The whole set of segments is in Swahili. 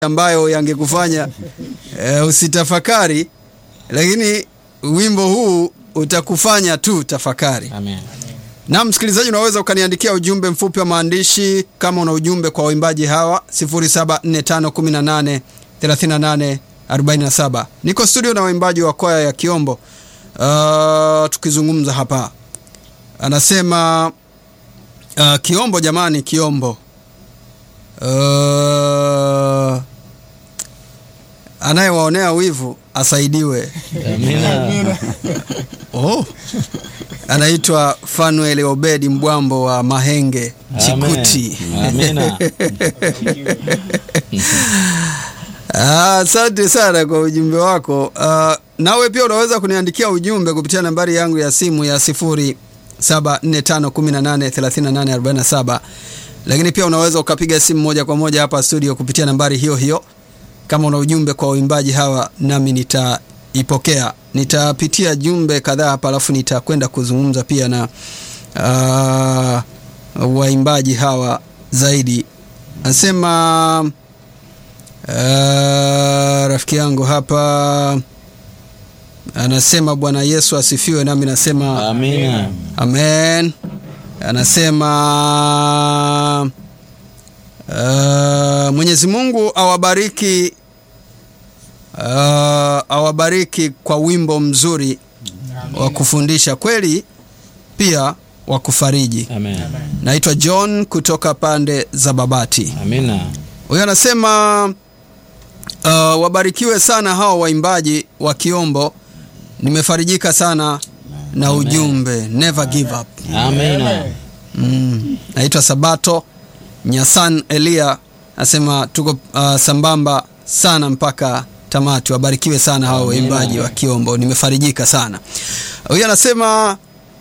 ambayo yangekufanya uh, usitafakari, lakini wimbo huu utakufanya tu tafakari. Amen. Na msikilizaji, unaweza ukaniandikia ujumbe mfupi wa maandishi kama una ujumbe kwa waimbaji hawa 0745183847. Niko studio na waimbaji wa kwaya ya Kiombo uh, tukizungumza hapa. Anasema uh, Kiombo jamani, Kiombo uh, anayewaonea wivu asaidiwe. Amina. Oh. Anaitwa Fanuel Obedi Mbwambo wa Mahenge Chikuti. Amina. Ah, Asante sana kwa ujumbe wako. Ah, nawe pia unaweza kuniandikia ujumbe kupitia nambari yangu ya simu ya 0745183847 lakini pia unaweza ukapiga simu moja kwa moja hapa studio kupitia nambari hiyo hiyo kama una ujumbe kwa waimbaji hawa, nami nitaipokea. Nitapitia jumbe kadhaa hapa, alafu nitakwenda kuzungumza pia na ah, waimbaji hawa zaidi. Anasema uh, rafiki yangu hapa anasema Bwana Yesu asifiwe, nami nasema Amina. Amen. Anasema uh, Mwenyezi Mungu awabariki uh, awabariki kwa wimbo mzuri wa kufundisha kweli, pia wa kufariji. Amen. Naitwa John kutoka pande za Babati. Amina. Huyo anasema uh, wabarikiwe sana hao waimbaji wa Kiombo. Nimefarijika sana na ujumbe never give up. Amina. Mm. Naitwa Sabato Nyasan Elia anasema tuko uh, sambamba sana mpaka tamati. Wabarikiwe sana hao waimbaji wa Kiombo, nimefarijika sana. Huyu anasema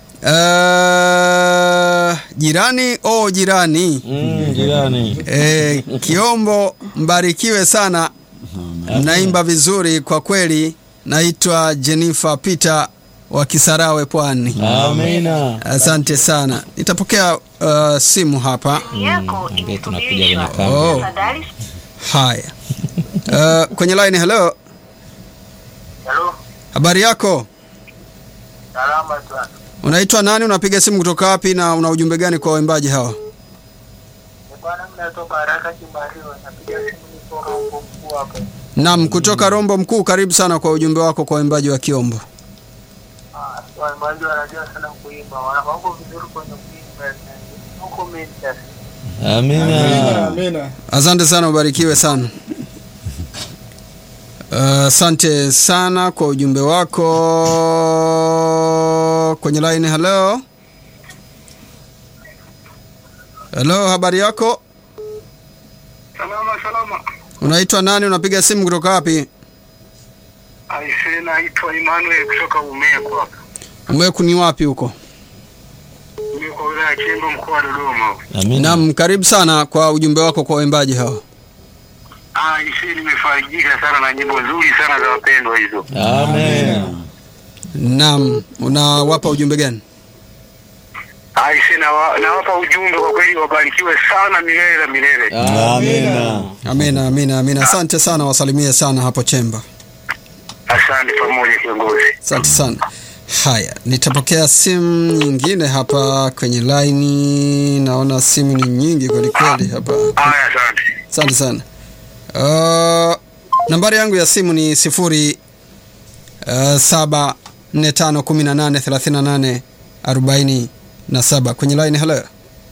uh, jirani oh, jirani Mm, jirani. E, Kiombo mbarikiwe sana, mnaimba vizuri kwa kweli. Naitwa Jennifer Peter wa Kisarawe, Pwani. Amina. Asante sana, nitapokea uh, simu hapa. yako Ambie tunakuja kwenye imesubirishwa. kambi. Oh. Tafadhali Haya, uh, kwenye line. Hello, Halo, habari yako? salama sana. Unaitwa nani? Unapiga simu kutoka wapi, na una ujumbe gani kwa waimbaji hawa? Ni bwana mnatoka haraka Kimbariwa, napiga simu nipo Rombo mkuu hapa. Naam, kutoka Rombo Mkuu. Karibu sana kwa ujumbe wako kwa waimbaji wa Kiombo. Ah, waimbaji wanajua sana kuimba, wana wako vizuri kwenye kuimba. Huko Manchester. Amina. Asante sana, ubarikiwe sana. Uh, Asante sana kwa ujumbe wako kwenye line. Hello, hello, habari yako? Salama salama. Unaitwa nani? Unapiga simu kutoka wapi? Aise, naitwa Emmanuel kutoka Umeko hapa. Umeku ni wapi huko? Umeko wilaya ya Kimbo mkoa wa Dodoma. hapa. Amina. Naam, karibu sana kwa ujumbe wako kwa waimbaji hao. Ah, aise, nimefarijika sana na nyimbo nzuri sana za wapendwa hizo. Amina. Naam, unawapa ujumbe gani? Aise, nawa- nawapa ujumbe kwa kweli, wabarikiwe sana milele na milele. Amina. Amina, amina, amina. Asante sana, wasalimie sana hapo Chemba. Asante pamoja kiongozi. Asante sana. Haya, nitapokea simu nyingine hapa kwenye laini. Naona simu ni nyingi kwelikweli hapa. Haya, asante. Asante sana. Uh, nambari yangu ya simu ni sifuri uh, saba nne tano kumi na nane thelathini na nane arobaini na saba kwenye laini. Hello,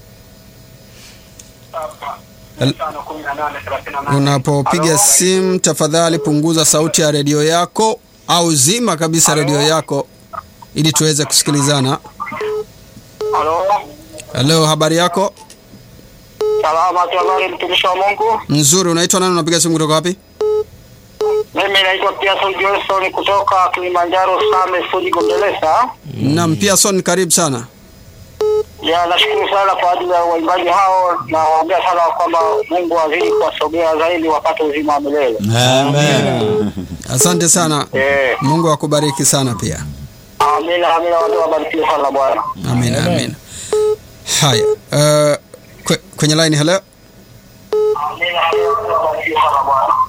unapopiga simu tafadhali punguza sauti ya redio yako au zima kabisa redio yako ili tuweze kusikilizana. Halo, Hello, habari yako? salama tu, habari mtumishi wa Mungu. Nzuri. Unaitwa nani? Unapiga simu kutoka wapi? Mimi naitwa Pearson Johnson kutoka Kilimanjaro Same Fuji Gombeleza. Naam, Pearson, karibu sana. Ya, nashukuru sana kwa ajili ya waimbaji hao na waombea sana kwamba Mungu azidi kuwasogea zaidi wapate uzima wa milele. Amina. Asante sana. Eh, Mungu akubariki sana pia. amina amina, watu wabarikiwe sana Bwana. Amina, amina. Haya, uh, kwe, kwenye line hello. Amina. Barikiwe sana Bwana.